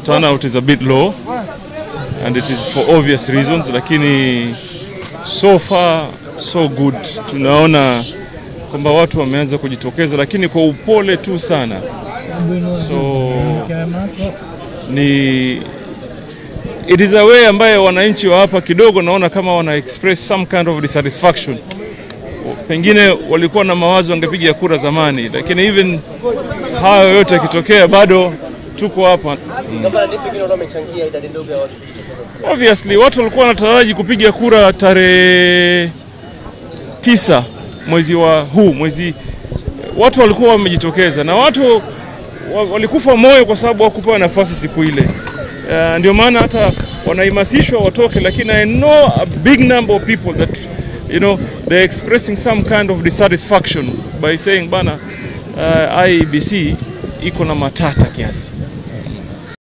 turnout is a bit low and it is for obvious reasons, lakini so far so good. Tunaona kwamba watu wameanza kujitokeza, lakini kwa upole tu sana. So ni it is a way ambayo wananchi wa hapa kidogo naona kama wana express some kind of dissatisfaction. Pengine walikuwa na mawazo wangepiga kura zamani, lakini even hayo yote yakitokea, bado tuko hapa. Gavana, ni pengine watu wamechangia idadi ndogo ya watu kujitokeza. Obviously watu walikuwa wanataraji kupiga kura tarehe tisa mwezi wa huu mwezi, watu walikuwa wamejitokeza na watu wa- walikufa moyo kwa sababu hawakupewa nafasi siku ile. Uh, ndio maana hata wanaimasishwa watoke, lakini I know a big number of people that you know they're expressing some kind of dissatisfaction by saying bana, uh, IEBC iko na matata kiasi